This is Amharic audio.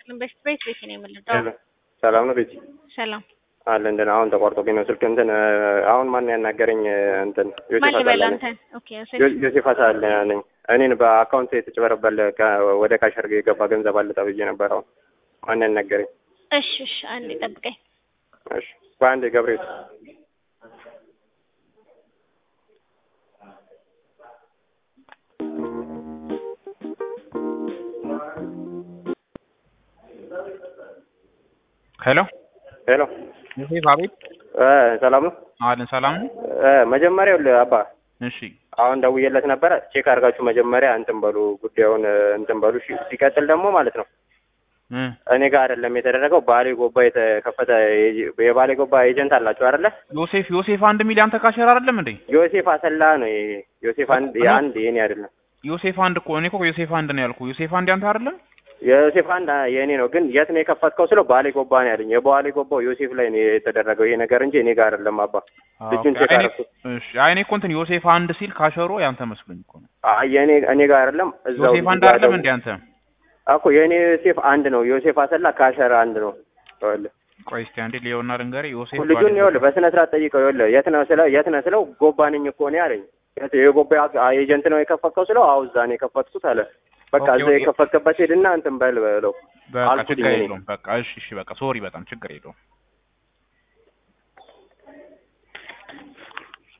ይስጥልን። በፊት ቤት ቤት ነው የምንለው። ሰላም ነው ቤቲ? ሰላም አለ እንትን አሁን ተቋርጦብኝ ነው ስልክ እንትን አሁን ማን ያናገረኝ እንትን ማን ዮሴፍ ልበል አሳለ አንተን? ኦኬ ዮሴፍ ዮ- ዮሴፍ አሳለ ነኝ። እኔን በአካውንት የተጭበረበለ ከ- ወደ ካሸር የገባ ገንዘብ አለ ተብዬ ነበር። አሁን ማን ያናገረኝ? እሺ እሺ፣ አንዴ ጠብቀኝ። እሺ በአንድ ገብርኤል ሄሎ ሄሎ ዮሴፍ፣ አቤት። እ ሰላም ነው አለን ሰላም ነው። እ መጀመሪያ ይኸውልህ አባ እሺ አሁን ደውዬለት ነበረ። ቼክ አድርጋችሁ መጀመሪያ እንትን በሉ ጉዳዩን እ፣ እንትን በሉ። እሺ ሲቀጥል ደግሞ ማለት ነው እ እኔ ጋር አይደለም የተደረገው ባሌ ጎባ የተከፈተ ኤ- የባሌ ጎባ ኤጀንት አላችሁ አይደለ? ዮሴፍ ዮሴፍ አንድ ሚሊዮን ተካሸር አይደለም እንዴ? ዮሴፍ አሰላ ነው ይሄ። ዮሴፍ አንድ የአንድ የኔ አይደለም። ዮሴፍ አንድ እኮ እኔ እኮ ዮሴፍ አንድ ነው ያልኩ። ዮሴፍ አንድ ያንተ አይደለም? የዮሴፍ አንድ አ- የእኔ ነው። ግን የት ነው የከፈትከው ስለው ባሌ ጎባ ነው ያለኝ። የባሌ ጎባው ዮሴፍ ላይ ነው የተደረገው ይሄ ነገር እንጂ እኔ ጋር አይደለም። አባ ልጁን ቼክ አይ እኔ- አደረኩት። እሺ አይ እኔ እኮ እንትን ዮሴፍ አንድ ሲል ካሸሮ ያንተ መስሎኝ እኮ ነው። አይ የእኔ እኔ ጋር አይደለም። እዛው ዮሴፍ ልጁ አንድ ጋር አይደለም ደውል- እንዴ አንተ? እኮ የእኔ ዮሴፍ አንድ ነው። ዮሴፍ አሰላ ካሸር አንድ ነው። ይኸውልህ ቆይ እስኪ አንዴ ሊዮና ልንገርህ። ዮሴፍ ልጁን ባለ- ይኸውልህ በስነ ስርዓት ጠይቀው። ይኸውልህ የት ነው ስለው የት ነው ስለው ጎባ ነኝ እኮ እኔ አለኝ። የት- የጎባ ኤጀንት ነው የከፈትከው ስለው አዎ እዛ ነው የከፈትኩት አለ። በቃ ኦኬ፣ እዛ ኦኬ። የከፈትክበት ሄድና እንትን በል በለው በቃ አልኩትኝ ችግር እኔ። የለውም። በቃ እሺ እሺ በቃ ሶሪ፣ በጣም ችግር የለውም።